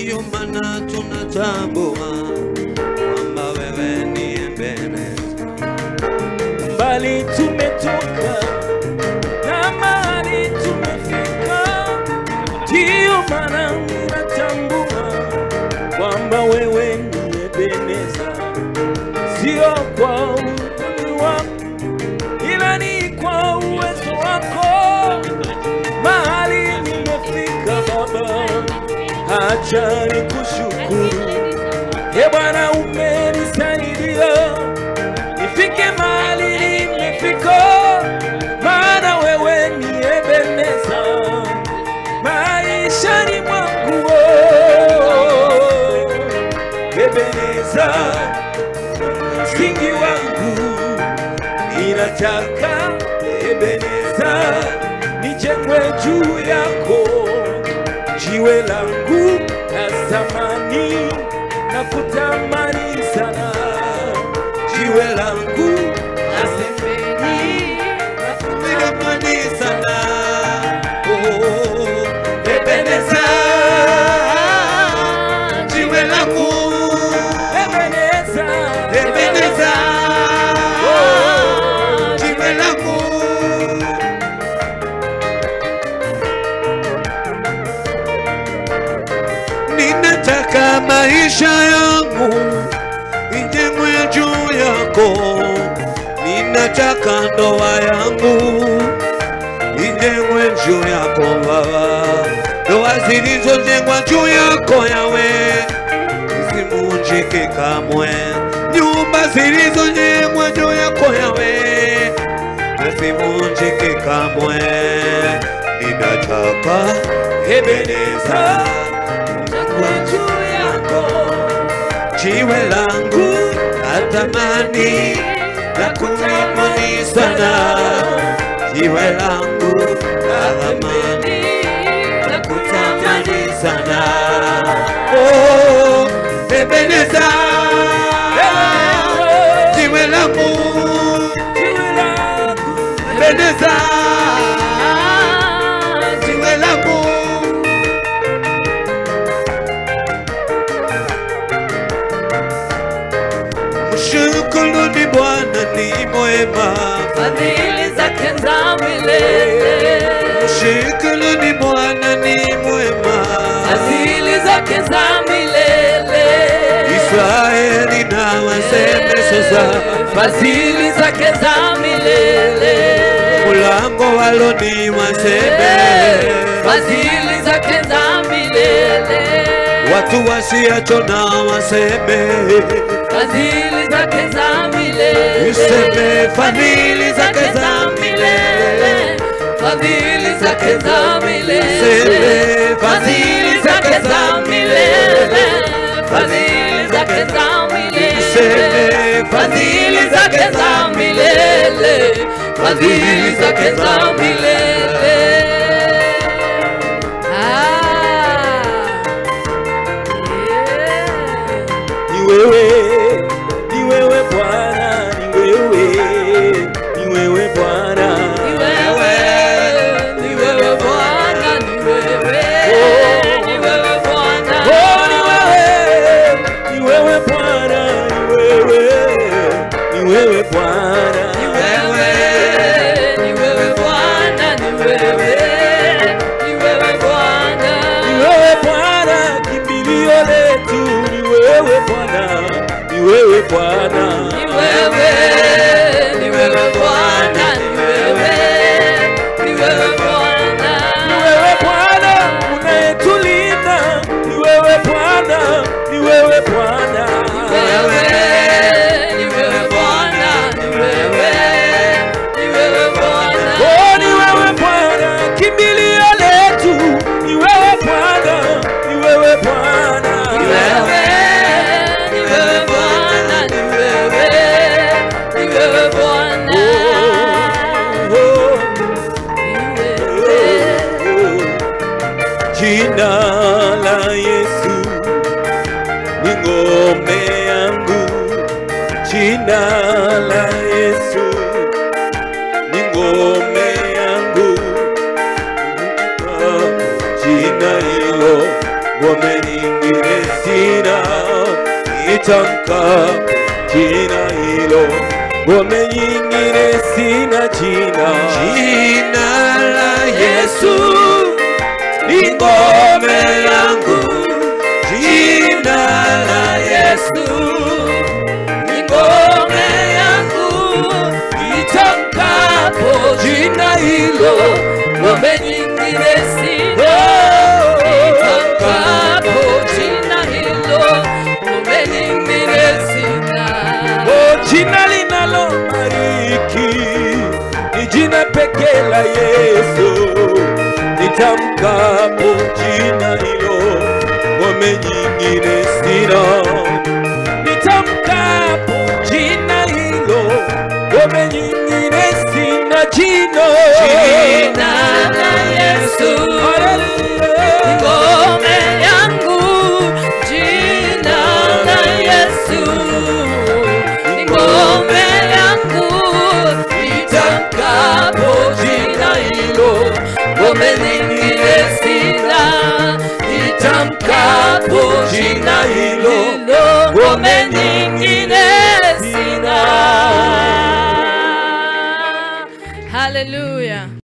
ndiyo maana tunatambua kwamba wewe ni Ebeneza. mbali tumetoka na mahali tumefika, ndiyo maana ninatambua kwamba wewe ni Ebeneza, sio kwa uzuri wangu, ila ni kwa uwezo wako. Mahali nimefika Baba, acha nikushukuru. E Bwana, umenisaidia nifike mahali nimefika, maana wewe ni Ebeneza maishani mwangu. oh. Ebeneza, msingi wangu, ninataka Ebeneza nijengwe juu yako, jiwe langu la zamani na kutamani sana, jiwe langu la semeni Nakutamani sana. Oh, Ebeneza, jiwe langu. Ebeneza, Ebeneza, oh, jiwe langu. Ninataka maisha yangu ijengwe juu yako, ninataka ndoa yangu ijengwe juu yako Baba, ndoa zilizojengwa juu yako Yawe zisivunjike kamwe, nyumba zilizojengwa juu yako Yawe zisivunjike kamwe. Ninataka Ebeneza kwa juu yako jiwe langu natamani na kutamani sana, jiwe langu natamani na kutamani sana. Oh, Ebeneza, jiwe langu, jiwe langu Ebeneza, jiwe langu. Mshukuruni Bwana ni mwema, fadhili zake za milele, mshukuruni Bwana ni mwema. fadhili zake za milele, Israeli na waseme sasa, fadhili zake za milele, mulango waloni waseme, fadhili zake za milele, watu wasiachona waseme, fadhili zake za milele, useme fadhili zake za milele, fadhili zake za milele, Seme fadhili zake za milele, fadhili zake za milele, Seme fadhili zake za milele, fadhili zake za milele. Ah, yeah. ni wewe, ni wewe Bwana, ni wewe, ni wewe Bwana, Ni wewe, ni wewe Bwana, ni wewe, ni wewe Bwana. oh, ni wewe, ni wewe Bwana, ni wewe, ni wewe Bwana, Ni wewe, ni wewe Bwana, ni wewe, ni wewe Bwana. ni wewe Bwana, kimbilio letu, ni wewe Bwana, ni wewe Bwana, Ni wewe, ni wewe Bwana, ni wewe, ni wewe Bwana. ni wewe Bwana unayetulinda, ni wewe Bwana, ni wewe Bwana, Ni wewe, ni wewe Bwana, ni wewe, ni wewe Bwana. Oh, ni wewe Bwana, kimbilio letu, ni wewe Bwana, ni wewe Bwana, Ni wewe, ni wewe Bwana, ni wewe, ni wewe Bwana. Oh, Ni wewe. Jina la Yesu ni ngome yangu, jina la Yesu ni ngome yangu, jina hilo ngome nyingine nitamkapo jina hilo, ngome nyingine sina jina. Jina la Yesu ni ngome yangu, jina la Yesu ni ngome yangu, nitamkapo jina hilo, ngome nyingine sina. Nitamkapo jina hilo, ngome nyingine sina. O jina linalobariki ni jina pekee la Yesu, nitamkapo jina hilo, ngome nyingine sina. Nitamkapo jina hilo, ngome nyingine sina jina. Jina la Yesu ni ngome yangu, jina la Yesu ni ngome yangu, nitamkapo jina hilo, ngome nyingine sina. Nitamkapo jina hilo, ngome nyingine sina. Hallelujah.